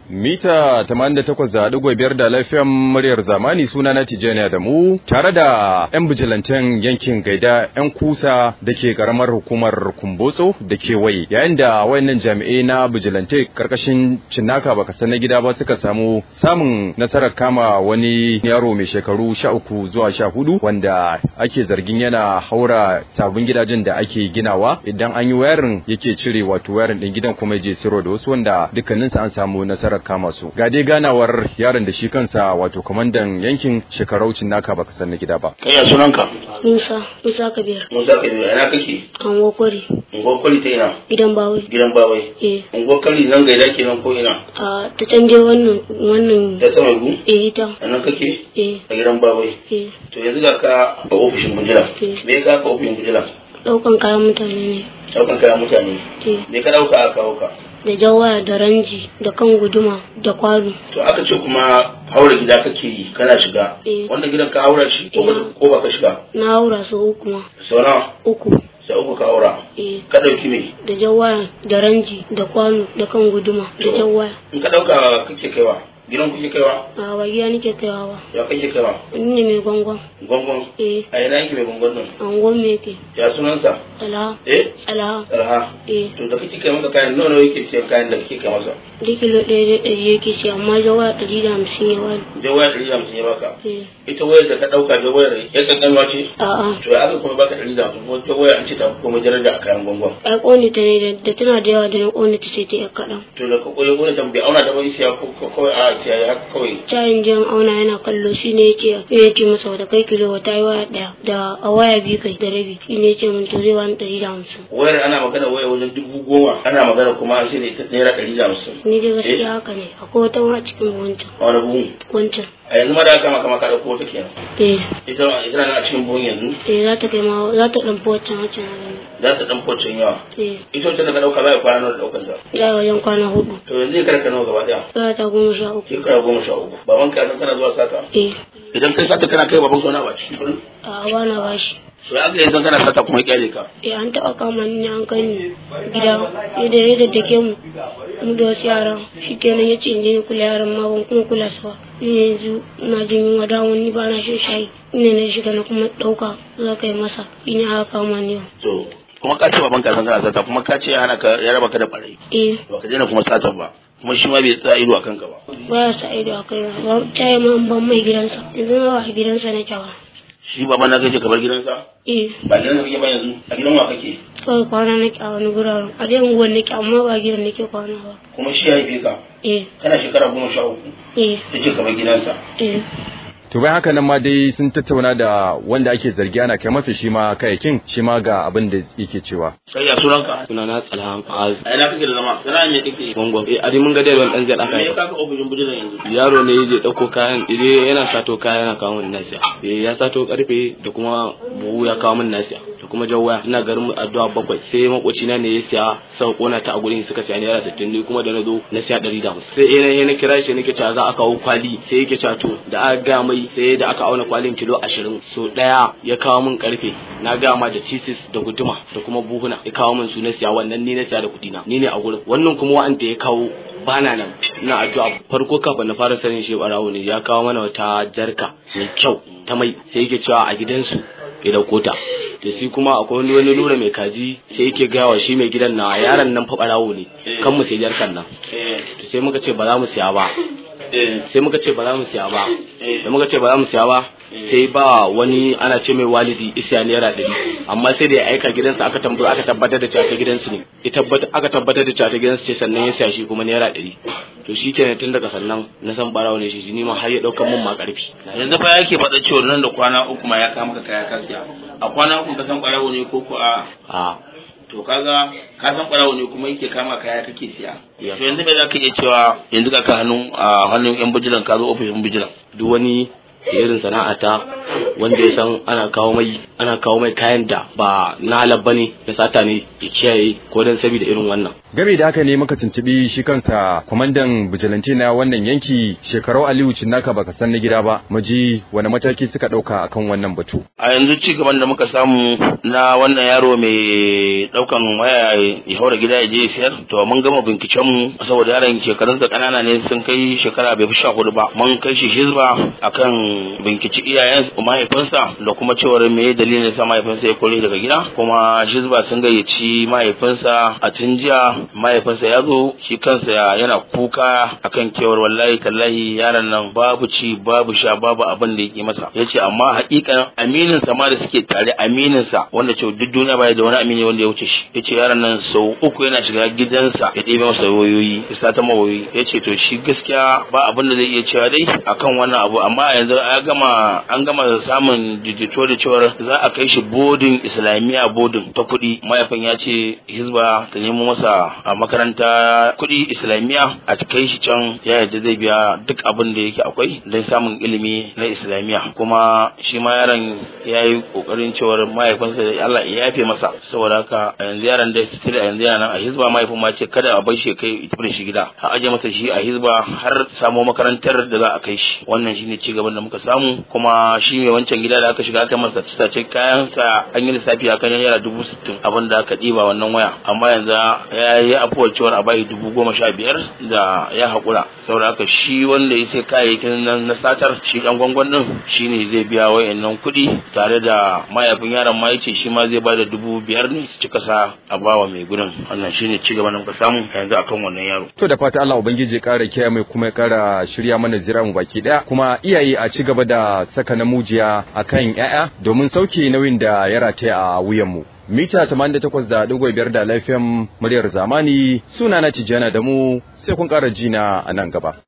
mita 88.5 da lafiyan muryar zamani suna na Tijjani da mu tare da 'yan bijilanten yankin gaida 'yan kusa da ke karamar hukumar kumbotso da kewaye yayin da wayannan jami'ai na bijilante karkashin cinnaka baka san na gida ba suka samu samun nasarar kama wani yaro mai shekaru 13 zuwa 14 wanda ake zargin yana haura sabon gidajen da ake ginawa idan an yi wayarin yake cire wato wayarin din gidan kuma je siro da wasu wanda dukkaninsu an samu nasarar kama su ga dai ganawar yaron da shi kansa wato kwamandan yankin shekaraucin naka baka san na gida ba kai ya sunanka Musa, Musa Kabir, musa ka biyu ina kake an wakwari, unguwar kwali ta ina gidan bawai. gidan bawai Eh, unguwar kwali nan gaida kenan ko ina a ta canje wannan wannan ta sama gu eh ita. a nan kake Eh, a gidan bawai eh, to yanzu ga ka a ofishin bujila Eh. me ya ka ka ofishin bujila daukan kayan mutane ne. daukan kayan mutane Eh, me ka dauka aka kawo ka da jawaya da ranji da kan guduma da kwano. to aka ce kuma haura gida kake yi kana shiga Eh. wannan gidan ka haura shi ko ba- Eh. ko ba ka shiga Na haura su uku ma. sau nawa Uku. sai uku ka haura Eh, ka dauki me da jawaya da ranji da kwano da kan guduma da jawaya. in ka dauka kake kaiwa gidan kuke kaiwa A ba gida nake kaiwa ba. ya kake kaiwa Ni ne mai gwangwan. gwangwan Eh, a ina yake mai gwangwan nan angon me yake. ya sunansa Tsala, eh tsala. Arha. Eh, To da kake kai masa kayan nawa nawa yake siyan kayan da kake kai masa? da kilo ɗaya da ɗari yake shi amma jawaya ɗari da hamsin ya wani. Je waya ɗari da hamsin ya baka. Eh, Ita wayar da ka ɗauka je wayar ya kankanwa ce? a'a. To ya aka kuma baka ɗari da hamsin kuma ta waya an ce ta fi komai daraja a kayan gwangwan. ai ƙone ta ne da- da tana da yawa da na ƙone ta sai ta yi kaɗan. To da ka koyi wani tambayi auna ta bai siya ko ko kawai a siya ya haka kawai. Cayin jan auna yana kallo shi ne ya ce ya ce masa da kai kilo wata yi waya ɗaya da a waya biyu kai da rabi shi ne ya ce min to zai wani ɗari da hamsin. Wayar ana magana waya wajen dubu goma ana magana kuma an sai da ita naira ɗari da hamsin. Ni dai gaskiya haka ne akwai wata ma a cikin wancan A wani buhun. wancan. A yanzu ma da aka maka maka ɗauko wata kenan. Eh Ita ita na a cikin buhun yanzu eh za ta kai ma za ta ɗan fi wancan wancan wani. za ta ɗan focin yawa. Eh Ita wacce da ka ɗauka za a kwana nawa da ɗaukan ta. za a wajen kwana hudu. To yanzu ya karka nawa gaba ɗaya. Za ta goma sha uku. Shekara goma sha uku. Baban ka san kana zuwa sata. Eh idan kai sata kana kai baban sona ba cikin kudin a bana bashi. to ya ga yanzu kana sata kuma kyale ka Eh an taɓa kama ni ne an kai ni gida yadda ya daddake mu mu da wasu yaran shi kenan ya ce in je ni kula yaran ma ban kuma kula su ba ni yanzu ina jin yunwa da wani ba na shan shayi ina na shiga na kuma ɗauka za ka yi masa ina aka kama ni yau. to kuma ka ce baban ka san kana sata kuma ka ce ya hana ka ya raba ka da barai eh ba ka daina kuma satan ba kuma shi ma bai tsaya ido a kanka ba baya sa ido a kai ba caye ma an ban mai gidansa yanzu ma ba a gidansa na ba shi baban na kai ce ka bar gidansa eh ba gidansa kake ba yanzu a gidan wa kake kawai kwana nake a wani guraren a dai unguwar nake amma ba gidan nake kwana ba kuma shi ya haife ka eh kana shekara goma sha uku eh ya ce ka bar gidansa eh To bayan haka nan ma dai sun tattauna da wanda ake zargi ana kai masa shi ma kayakin shi ma ga abin da yake cewa. kai ya sunanka sunana tsalhan az a ina kake da zama sana me kake gongon eh adi mun ga dai wani dan zai me ya daka kaka ofishin bujiran yanzu yaro ne yaje dauko kayan ide yana sato kaya yana kawo min nasiya eh ya sato karfe da kuma buhu ya kawo min nasiya da kuma jawaya ina garin mu addu'a bakwai sai makoci na ne ya siya sau kona ta a gurin suka siya naira 60 ni kuma da na zo na siya 150 sai eh na kira shi nake cewa za a kawo kwali sai yake cewa to da aka ga mai sai da aka auna kwalin kilo 20 so daya ya kawo min karfe na ga ma da cheeses da guduma da kuma buhuna ya kawo min su na siya wannan ni na siya da kudi na ni ne a gurin wannan kuma wa'anda ya kawo bana nan ina addu'a farko kafin na fara sanin shi barawo ne ya kawo mana wata jarka mai kyau ta mai sai yake cewa a gidansu ya dauko ta da shi kuma akwai wani wani lura mai kaji sai yake gaya wa shi mai gidan na yaron nan fa barawo ne kan mu sai jarkan nan eh to sai muka ce ba za mu siya ba eh sai muka ce ba za mu siya ba Eh. da muka ce ba za mu siya ba sai ba wani ana ce mai walidi isiya naira ɗari amma sai da ya aika gidansa aka tambaya aka tabbatar da cewa ta gidansu ne ya tabbata aka tabbatar da cewa ta gidansu ce sannan ya siya shi kuma naira ɗari to shi kenan tun daga sannan na san barawo ne shi ni ma har ya ɗaukan mun ma ƙarfi yanzu fa yake faɗa cewa nan da kwana uku ma ya kama ka kaya ka siya a kwana uku ka san ɓarawo ne ko ko a a to kaga ka san ɓarawo ne kuma yake kama kaya kake siya Ya. to yanzu me za ka iya cewa yanzu ka ka hannun a hannun yan bijilan ka zo ofishin bijilan duk wani irin sana'ata wanda ya san ana kawo mai ana kawo mai kayan da ba na halal bane ya sata ne ya kiyaye ko dan saboda irin wannan game da haka ne muka tuntubi shi kansa kwamandan bijilante na wannan yanki shekarau aliyu cinnaka baka san na gida ba mu ji wani mataki suka dauka akan wannan batu a yanzu ci gaban da muka samu na wannan yaro mai daukan waya ya haura gida ya je ya sayar to mun gama binciken mu saboda yaron shekarunsa kanana ne sun kai shekara bai fi sha hudu ba mun kai shi hizba akan binciki iyayen mahaifinsa da kuma cewar me dalilin sa mahaifinsa ya kore daga gida kuma hizba sun gayyaci mahaifinsa a tun jiya mahaifinsa ya zo shi kansa yana kuka akan kewar wallahi tallahi yaron nan babu ci babu sha babu abin da yake masa yace amma hakikan aminin sa ma da suke tare aminin sa wanda ce duk duniya baya da wani amini wanda ya wuce shi yace yaron nan sau uku yana shiga gidansa ya ɗebe masa wayoyi ya sata ma wayoyi yace to shi gaskiya ba abin da zai iya cewa dai akan wannan abu amma yanzu an gama an gama samun jijito da cewar za a kai shi bodin islamiyya bodin ta kuɗi mahaifin ya ce hizba ta nemo masa a makaranta kuɗi islamiyya a kai shi can ya yadda zai biya duk abin da yake akwai don samun ilimi na islamiyya kuma shi ma yaron ya yi kokarin cewar mahaifinsa da Allah ya yafe masa saboda haka a yanzu yaron da su a yanzu yana nan a hizba mahaifin ma ce kada a bar shi kai ita da shi gida a aje masa shi a hizba har samo makarantar da za a kai shi wannan shine ci gaban da muka samu kuma shi mai wancan gida da aka shiga aka masa tace kayan sa an yi lissafi akan naira dubu sittin abin da aka ɗiba wannan waya amma yanzu ya yi afuwar cewar a bayi dubu goma sha biyar da ya haƙura saboda haka shi wanda ya sai kayayyakin nan na satar shi ɗan gwangwan ɗin shi ne zai biya wayannan kuɗi tare da mahaifin yaron ma yace shi ma zai bada dubu biyar ne su cika sa a bawa mai gudun wannan shi ne cigaba da muka samu yanzu akan wannan yaro. to da fata Allah ubangiji ya ƙara kiyaye mai kuma ya ƙara shirya mana zira mu baki ɗaya kuma iyaye a ci gaba da saka namujiya akan 'ya'ya domin sauke nauyin da ya rataya a wuyanmu. mita 88.5 da lafiyan muryar zamani suna na tijjana da mu sai kun ƙara jina a nan gaba.